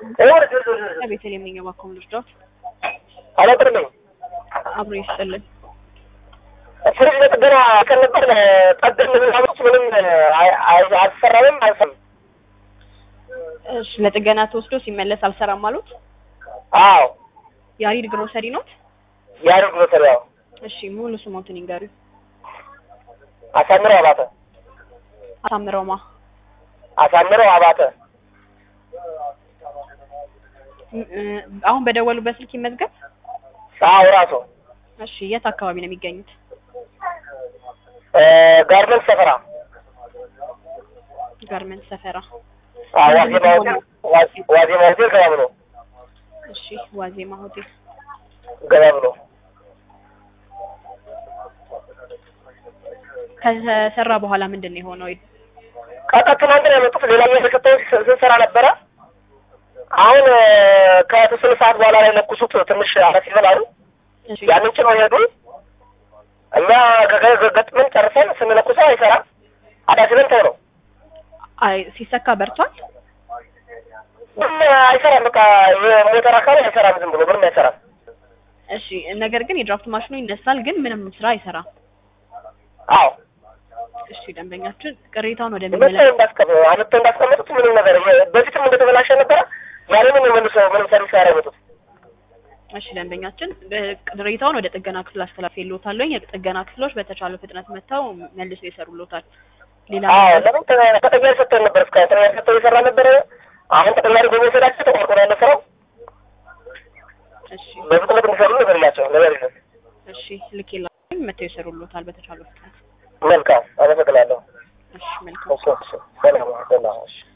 ቤተልሔም ነኝ እባክዎ ምን ልርዳዎት? አላጥርልኝ አብሮ ይስጥልን። ፍሪጅ ለጥገና ቀን ነበር ጠገን ምናምኖች ምንም አይ- አይ- አልሰራምም አልሰም እሺ ለጥገና ተወስዶ ሲመለስ አልሰራም አሉት? አዎ ያሬድ ግሮሰሪ ኖት? ያደርግ መሰሪያው እሺ ሙሉ ስሞትን ይንገሩኝ። አሳምረው አባተ አሳምረውማ አሳምረው አባተ ም- እ፣ አሁን በደወሉበት ስልክ ይመዝገብ። አዎ ራሱ እሺ የት አካባቢ ነው የሚገኙት? ጋርመንት ሰፈራ ጋርመንት ሰፈራ። አዎ ዋዜማ ሆቴል ዋዜ- ዋዜማ ሆቴል ገባ ብሎ እሺ ዋዜማ ሆቴል። ገባ ብሎ ከተሰራ በኋላ ምንድን ነው የሆነው? ቀጣ ትናንት ነው ያመጡት። ሌላ እየተከተሉ ስንሰራ ነበረ። አሁን ከተወሰነ ሰዓት በኋላ ላይ ለኩሱት ትንሽ አረፍ ይበላሉ። እሺ ያንን ጭነው ሄዱ። እኛ ገ- ገጥመን ጨርሰን ስንለኩሰው አይሰራም። አዳስለን ተው ነው አይ ሲሰካ በርቷል። ምንም አይሰራም። በቃ የሞተር አካል አይሰራም። ዝም ብሎ ምንም አይሰራም። እሺ ነገር ግን የድራፍት ማሽኑ ይነሳል፣ ግን ምንም ስራ አይሰራም። አዎ እሺ ደንበኛችን ቅሬታውን ወደ መጥተው ሚመለከ እንዳስቀመ አመጥተው እንዳስቀመጡት ምንም ነገር በፊትም እንደተበላሸ ነበረ። ያንንም መልሶ ምንም ሰርቪስ ያደረጉት እሺ ደንበኛችን እ- ቅሬታውን ወደ ጥገና ክፍል አስተላልፌልዎታለሁ። የጥገና ክፍሎች በተቻለ ፍጥነት መጥተው መልሰው ይሰሩልዎታል። ሌላ አዎ ነገር- ለምን ተ- ተቀያሪ ሰጥተን ነበር። እስከ ተቀያሪ ሰጥተው የሰራ ነበረ። አሁን ተቀያሪ በመውሰዳቸው ተቋርጦ ነው ያለ ስራው። እሺ በፍጥነት እንዲሰሩ ነገር የላቸው ነገር የለም። እሺ ልኬላችሁ መጥተው ይሰሩልዎታል በተቻለ ፍጥነት። መልካም አመሰግናለሁ። እሺ መልካም እሺ፣ እሺ። ሰላም ሰላም። እሺ